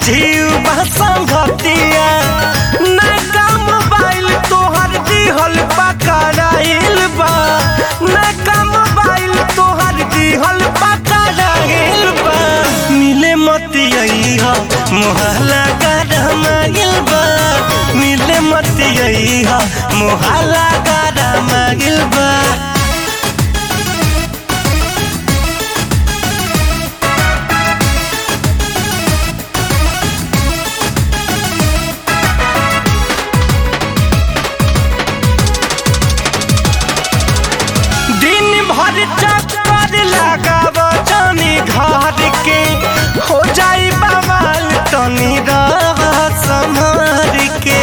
जीव बा संगतिया नैका मोबाइल तोहर दिहल पकड़ाइल बा नैका मोबाइल तोहर दिहल पकड़ाइल बा मिले मतिया मोहल्ला गरमाइल बा मिले मतिया मोहल्ला गरमाइल बा दिन भर चक्कर लगाव जानी घर के हो जाई बवाल तनी रह संभर के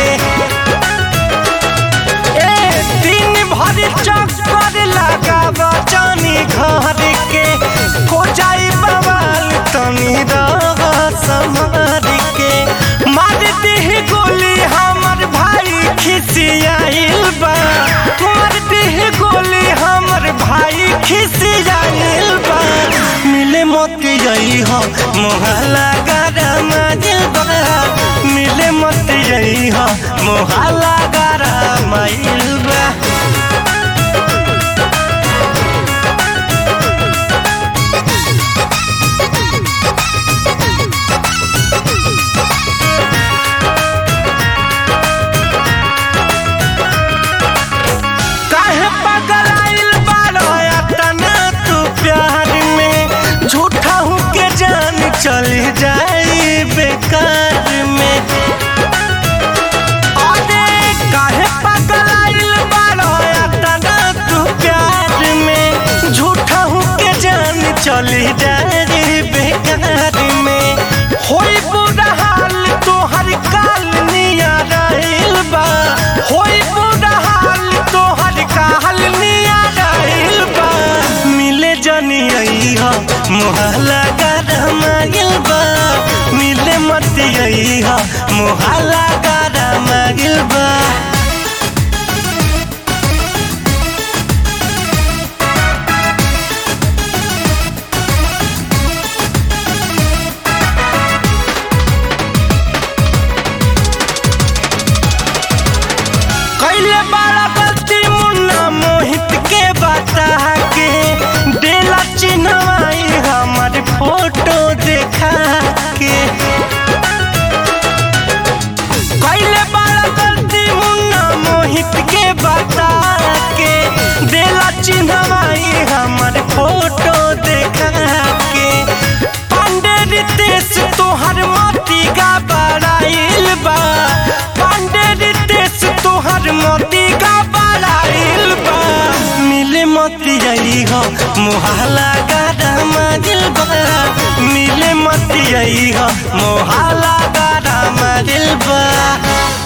ए दिन भर चक्कर लगाव जानी घर के हो जाई बवाल तनी रह संभर के मार देह गोली हमर भाई खिसियाइल बा मार देह गोली हमर भाई खिसियाइल बा मिले मत गई हो मोहल्ला गरम बा मिले मत गई हो मोहल्ला गरम बा काहे पगलाइल बारो तना तू प्यार में झूठा हूँ के जान चली जाई बेकार में अरे काहे पगलाइल बारो तना तू प्यार में झूठा हूँ के जान चली जाई बेकार में होई बुरा हाल तोहर काल निया रहिल बा होई बुरा हाल तोहर काल निया रहिल बा मिले जनी अइहा मोहल्ला गरम बा मिले मत अइहा मोहल्ला गरम बा कैले बड़ा गलती मुन्ना मोहित के बता के डेला चिन्हवाई हमर फोटो देखा के कैले बड़ा गलती मुन्ना मोहित के बता के डेला चिन्हवाई हमर फोटो देखा के पांडे रितेश तोहर मोती का बड़ाइल बा पांडे रितेश तोहर मोती का बड़ाइल बा मिले मोती आई हो मोहल्ला गरम दिल बा मिले मोती आई हो मोहल्ला गरम दिल बा